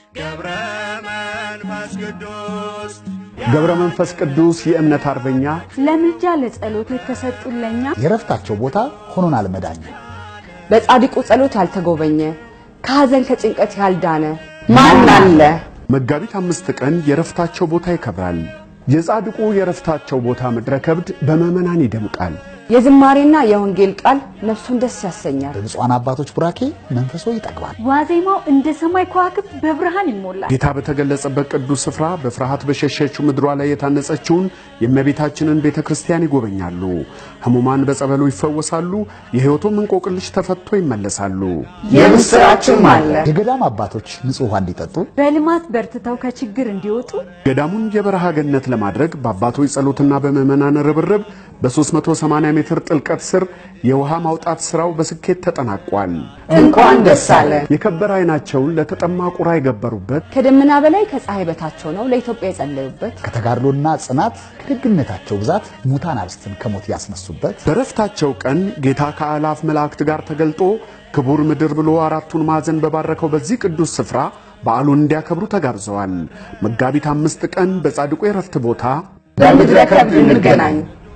ገብረ መንፈስ ቅዱስ ገብረ መንፈስ ቅዱስ የእምነት አርበኛ ለምልጃ ለጸሎት የተሰጡለኛ የረፍታቸው ቦታ ሆኖናል መዳኛ። በጻድቁ ጸሎት ያልተጎበኘ ከሐዘን ከጭንቀት ያልዳነ ማን አለ? መጋቢት አምስት ቀን የረፍታቸው ቦታ ይከብራል። የጻድቁ የረፍታቸው ቦታ ምድረ ከብድ በምዕመናን ይደምቃል። የዝማሬና የወንጌል ቃል ነፍሱን ደስ ያሰኛል። በብፁዓን አባቶች ቡራኬ መንፈሶ ይጠግባል። ዋዜማው እንደ ሰማይ ከዋክብት በብርሃን ይሞላል። ጌታ በተገለጸበት ቅዱስ ስፍራ በፍርሃት በሸሸችው ምድሯ ላይ የታነጸችውን የእመቤታችንን ቤተ ክርስቲያን ይጎበኛሉ። ሕሙማን በጸበሉ ይፈወሳሉ። የሕይወቱም እንቆቅልሽ ተፈቶ ይመለሳሉ። የምስራችም አለ። የገዳም አባቶች ንጹሕ ውሃ እንዲጠጡ በልማት በርትተው ከችግር እንዲወጡ ገዳሙን የበረሃ ገነት ለማድረግ በአባቶች ጸሎትና በምዕመናን ርብርብ በ380 ሜትር ጥልቀት ስር የውሃ ማውጣት ሥራው በስኬት ተጠናቋል። እንኳን ደስ አለ። የከበረ ዓይናቸውን ለተጠማ ቁራ የገበሩበት ከደመና በላይ ከፀሐይ በታቸው ነው ለኢትዮጵያ የጸለዩበት ከተጋድሎና ጽናት ከደግነታቸው ብዛት ሙታን አብስትን ከሞት ያስነሱበት በረፍታቸው ቀን ጌታ ከአላፍ መላእክት ጋር ተገልጦ ክቡር ምድር ብሎ አራቱን ማዕዘን በባረከው በዚህ ቅዱስ ስፍራ በዓሉን እንዲያከብሩ ተጋብዘዋል። መጋቢት አምስት ቀን በጻድቁ የረፍት ቦታ በምድረ ከብድ እንገናኝ።